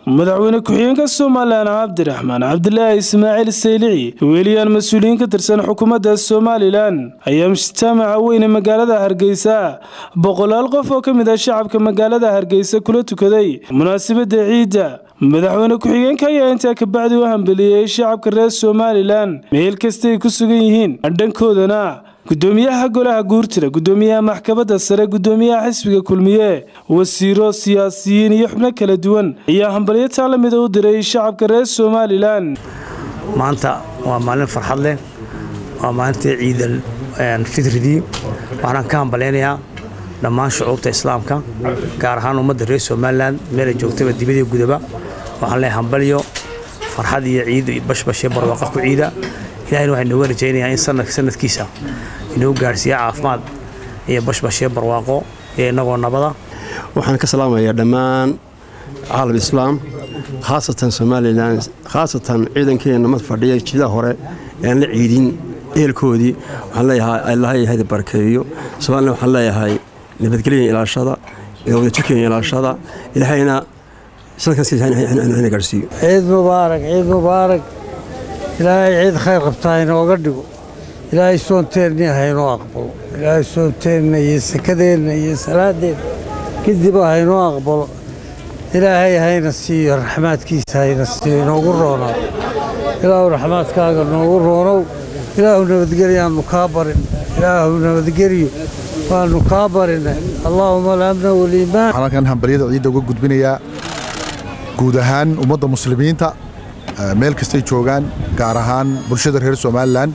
madaxweyne ku-xigeenka somalilan cabdiraxmaan cabdilaahi ismaaciil saylici weeliyaan mas-uuliyiin ka tirsan xukuumadda somalilan ayaa mujtamaca weyne magaalada hargeysa boqolaal qof oo ka mid ah shacabka magaalada hargeysa kula tukaday munaasabadda ciidda madaxweyne ku-xigeenka ayaa intaa kabacdi u hambeliyey shacabka reer somalilan meel kasta ay ku sugan yihiin dhankoodana gudoomiyaha golaha guurtida gudoomiyaha maxkamadda sare gudoomiyaha xisbiga kulmiye wasiiro siyaasiyiin iyo xubno kala duwan ayaa hambalyo taa la mida u diray shacabka reer somalilan maanta waa maalin farxad leh waa maalintii ciidal fitridii waxaan ka hambalaynayaa dhammaan shucuubta islaamka gaar ahaan ummadda reer somalilan meelay joogtaba dibadii gudaba waxaan leehay hambalyo farxad iyo ciid bashbashee barwaaqa ku ciida ilahayna waxay nooga rajaynayaa in sanadka sanadkiisa inuu gaarhsiiya caafimaad iyo bashbashee barwaaqo iyo innagoo nabada waxaan ka salaamayaa dhammaan caalam islaam khaasatan somalilan khaasatan ciidankeena mad fadhiya jidaha hore ean la ciidin ehelkoodii waxaan leeyahay allahay hada barakeeyo somalilan waxaan leeyahay nabadgelya ilaashada wadajirkeena ilaashada ilaahayna sanadkaasina gaarhsiiyo ciid mubaarak ciid mubaarak ilaahay ciid khayr qabtaa inooga dhigo ilaahay soonteenna haynoo aqbalo ilaahay soonteenna iyo sakadeenna iyo salaadeenna kadiba haynoo aqbalo ilaahay hayna siiyo raxmaadkiisa hayna siiyo inoogu roonaa ilaahu raxmaadkaaga noogu roonow ilaahu nabadgelyaannu kaa barin ilaahu nabadgelyo waannu kaa barinay allaahuma alamna waliimaan waxaan halkan hambalyada ciidda uga gudbinayaa guud ahaan ummadda muslimiinta meel kastay joogaan gaar ahaan bulshada reer somalilan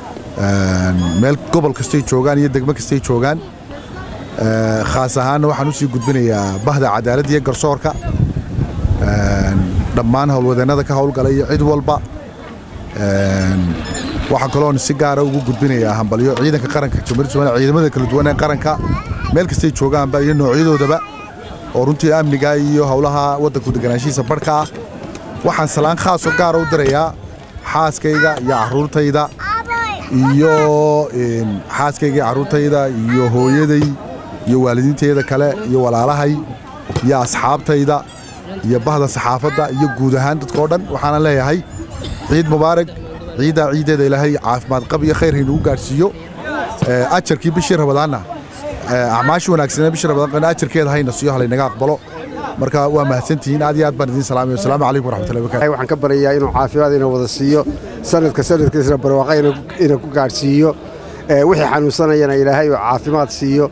meel gobol kastay joogaan iyo degmo kastay joogaan khaas ahaanna waxaan usii gudbinayaa bahda cadaaladda iyo garsoorka dhammaan howlwadeennada ka howlgala iyo cid walba waxaa kaloon si gaara ugu gudbinayaa hambalyo ciidanka qaranka jamhuuriyadda somaliya ciidamada kala duwan ee qaranka meel kastay joogaanba iyo noocyadoodaba oo runtii amniga iyo howlaha waddanku deganaanshihiisa barhka ah waxaan salaan khaasoo gaara u dirayaa xaaskayga iyo carruurtayda iyo xaaskayga iyo carruurtayda iyo hooyaday iyo waalidiintayda kale iyo walaalahay iyo asxaabtayda iyo bahda saxaafadda iyo guud ahaan dadkao dhan waxaana leeyahay ciid mubaarak ciiddaa ciiddeeda ilaahay caafimaad qab iyo khayr haynugu gaadhsiiyo ajarkii bishii rabadaanna acmaashii wanaagsanee bishii rabadaan ajarkeeda hayna siiyo halaynaga aqbalo marka waa mahadsantihiin aad iyo aad baan idiin salaamay wasalaamu calaykum waraxmatullahi wabarakatu waxaan ka baryayaa inuu caafimaad ina wada siiyo sanadka sanadkiisna barwaaqa ina ku gaadhsiiyo wixii xanuunsanayana ilaahay oo caafimaad siiyo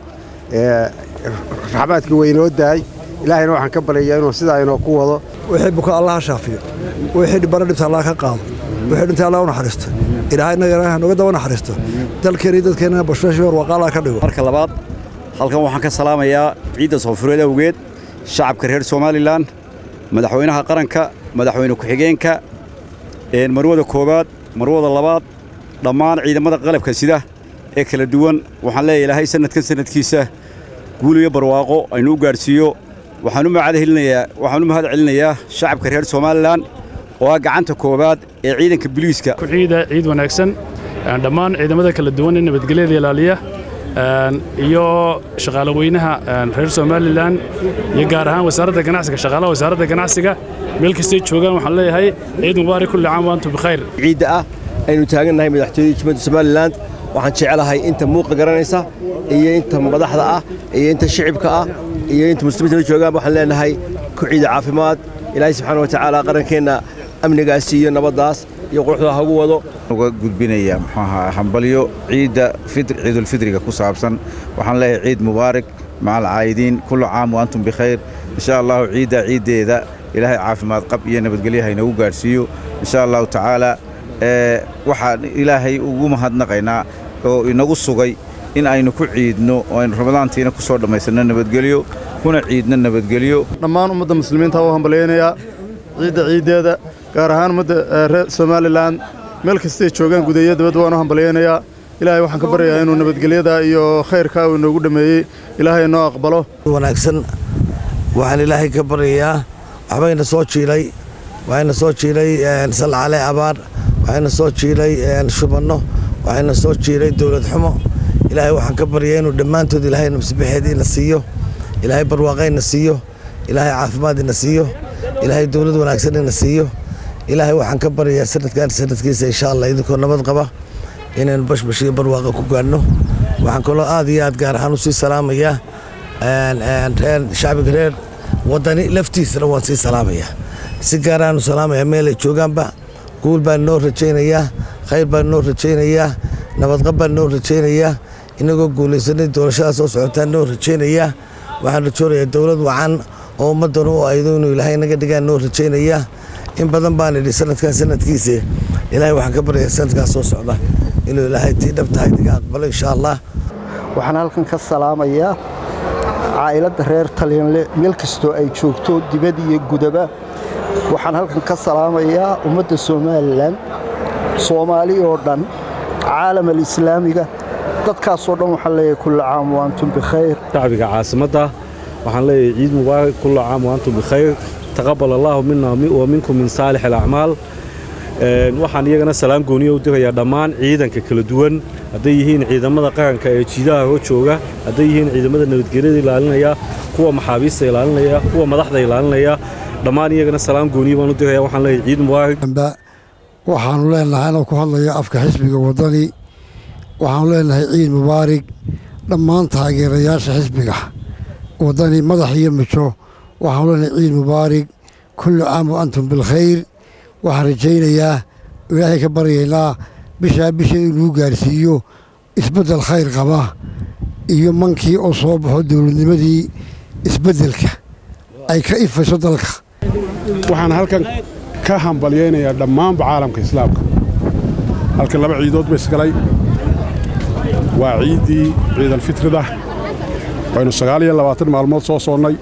raxmaadkii waynoo daay ilaahayna waxaan ka baryayaa inuu sidaa inoo ku wado wixii buka allah ha shaafiyo wixii dhibana dhibta allah ka qaado wixii dhintay allah u naxariisto ilaahay nagana nooga daba naxariisto dalkeena iyo dadkeena bashbashi barwaaqa allah ka dhigo marka labaad halkan waxaan ka salaamayaa ciidda soofureed awgeed shacabka reer somalilan madaxweynaha qaranka madaxweyne ku-xigeenka marwada koowaad marwada labaad dhammaan ciidamada qalabka sida ee kala duwan waxaan leeyahay ilaahay sanadkan sanadkiisa guul iyo barwaaqo aynu u gaadhsiiyo waxaan u waxaan u mahad celinayaa shacabka reer somalilan oo ah gacanta koowaad ee ciidanka biliiska ciida ciid wanaagsan dhammaan ciidamada kala duwan ee nabadgelyada ilaaliya iyo shaqaale weynaha reer somalilan iyo gaar ahaan wasaaradda ganacsiga shaqaalaha wasaaradda ganacsiga meel kastay joogaan waxaan leeyahay ciid mubaarak kulli caam waantum bikhayr ciidda ah aynu taagannahay madaxtooyada jumhuriyadda somalilan waxaan jecelahay inta muuqa garanaysa iyo inta madaxda ah iyo inta shicibka ah iyo inta muslimiinta la joogaan waxaan leenahay ku ciida caafimaad ilaahay subxaana wa tacaala qarankeenna amnigaas iyo nabaddaas iyo quruxda hagu wado uga gudbinaya muxuu ahaa hambalyo ciidda ciidulfidriga ku saabsan waxaan leeyahay ciid mubaarak maca alcaayidiin kullu caam wa antum bikhayr insha allahu ciidda ciiddeeda ilaahay caafimaad qab iyo nabadgelyaha inagu gaadhsiiyo insha allahu tacaala waxaan ilaahay ugu mahadnaqaynaa oo inagu sugay in aynu ku ciidno oo aynu ramadaantiina ku soo dhammaysanno nabadgelyo kuna ciidno nabadgelyo dhammaan ummadda muslimiinta u hambalyaynayaa ciidda ciiddeeda gaar ahaan ummadda reer somalilan meel kastay joogaan gudeeya dabadda waan u hambalyaynayaa ilaahay waxaan ka baryayaa inuu nabadgelyada iyo khayrkaa uu inoogu dhammeeyey ilaahay noo aqbalo wanaagsan waxaan ilaahay ka baryayaa waxbayna soo jiilay waxayna soo jiilay salcale abaar waxayna soo jiilay shubanno waxayna soo jiilay dowlad xumo ilaahay waxaan ka baryayaa inuu dhammaantood ilaahay nabsibixeediina siiyo ilaahay barwaaqayna siiyo ilaahay caafimaadina siiyo ilaahay dowlad wanaagsan ina siiyo ilaahay waxaan ka baryayaa sanadkan sanadkiisa insha allah idinkoo nabad qaba inaynu bashbash iyo barwaaqa ku gaadhno waxaan kaloo aad iyo aad gaar ahaan u sii salaamayaa reer shacbiga reer wadani laftiisana waan sii salaamayaa si gaaraanu salaamayaa meelay joogaanba guul baan noo rajaynayaa khayr baan noo rajaynayaa nabadqab baan noo rajaynayaa inagoo guulaysanay doorashada soo socotaan noo rajaynayaa waxaan rajoonayaa dowlad wacan oo ummaddan u aydo inuu ilaahay naga dhigaan noo rajaynayaa in badan baan idhi sanadkan sanadkiisa ilaahay waxaan ka baryayaa sanadkaas soo socda inuu ilaahay tii dhab tahay diga aqbalo insha allah waxaan halkan ka salaamayaa caa'iladda reer talyanle meel kastoo ay joogto dibad iyo gudaba waxaan halkan ka salaamayaa ummadda somalilan soomaali oo dhan caalam alislaamiga dadkaasoo dhan waxaan leeyahay kulla caam wa antum bikhayr shacbiga caasimadda waxaan leeyahay ciid mubaarak kulla caam wa antum bikhayr taqabal allaahu mina wa minkum min saalix alacmaal waxaan iyagana salaam gooniya u dirayaa dhammaan ciidanka kala duwan hadday yihiin ciidamada qaranka ee jiidaha hor jooga hadday yihiin ciidamada nabadgelyada ilaalinaya kuwa maxaabiista ilaalinaya kuwa madaxda ilaalinaya dhammaan iyagana salaam gooniya baan u diraya waxaan leeyahay ciid mubaarak waxaannu leenahay anoo ku hadlaya afka xisbiga waddani waxaannu leenahay ciid mubaarig dhammaan taageerayaasha xisbiga waddani madax iyo mijo waxaanu leenahay ciid mubaarig kullu caam wa antum bilkhayr waxaan rajaynayaa ilaahay ka baryaynaa bishaa bisheeda inuu gaarsiiyo isbeddel khayr qaba iyo mankii oo soo baxo dowladnimadii isbeddelka ay ka ifayso dalka waxaan halkan ka hambalyaynayaa dhammaanba caalamka islaamka halkan laba ciidood ba isgalay waa ciiddii ciidalfitrida waynu sagaal iyo labaatan maalmood soo soonnay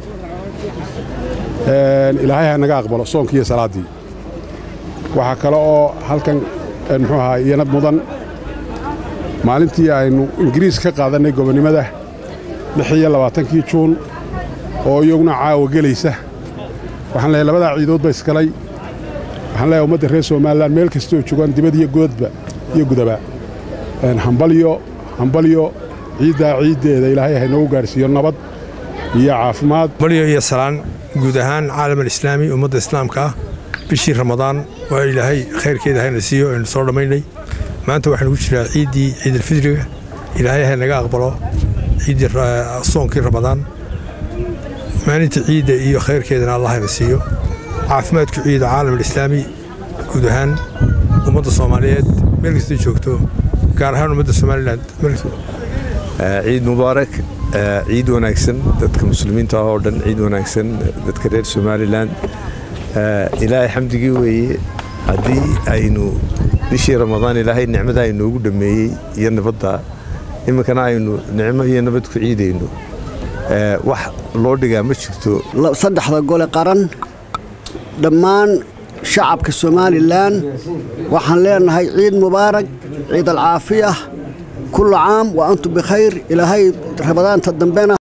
ilaahay ha naga aqbalo soonkii iyo salaaddii waxaa kale oo halkan muxuu ahaa iyana mudan maalintii aynu ingiriis ka qaadannay gobonnimada lix iyo labaatankii juun oo iyaguna caawa gelaysa waxaan leeyahay labadaa ciidood ba isgalay waxaan leeyahay ummadda reer somalilan meel kastoo joogaan dibad iyo godadba iyo gudaba hambalyo hambalyo ciiddaa ciiddeeda ilaahay ha inoogu gaadhsiiyo nabad iyo caafimaad balyo iyo salaan guud ahaan caalam alislaami ummadda islaamka ah bishii ramadaan waa ilaahay khayrkeeda hayna siiyo aynu soo dhammaynay maanta waxaanu ku jiraa ciiddii ciidalfidriga ilaahay ha naga aqbalo ciiddii soonkii ramadaan maalinta ciidda iyo khayrkeedana allah hayna siiyo caafimaadku ciida caalam alislaami guud ahaan ummadda soomaaliyeed meel kastay joogto gaar ahaan ummadda somalilan ciid mubaarak ciid wanaagsan dadka muslimiinta ah oo dhan ciid wanaagsan dadka reer somalilan ilaahay xamdigii weeye haddii aynu bishii ramadaan ilaahay nicmada inoogu dhammeeyey iyo nabadda iminkana aynu nicmo iyo nabad ku ciidayno wax loo dhigaa ma jirto saddexda gole qaran dhammaan shacabka somalilan waxaan leenahay ciid mubaarak ciid alcaafiya kullu caam wa antum bikhayr ilaahay ramadaanta dambena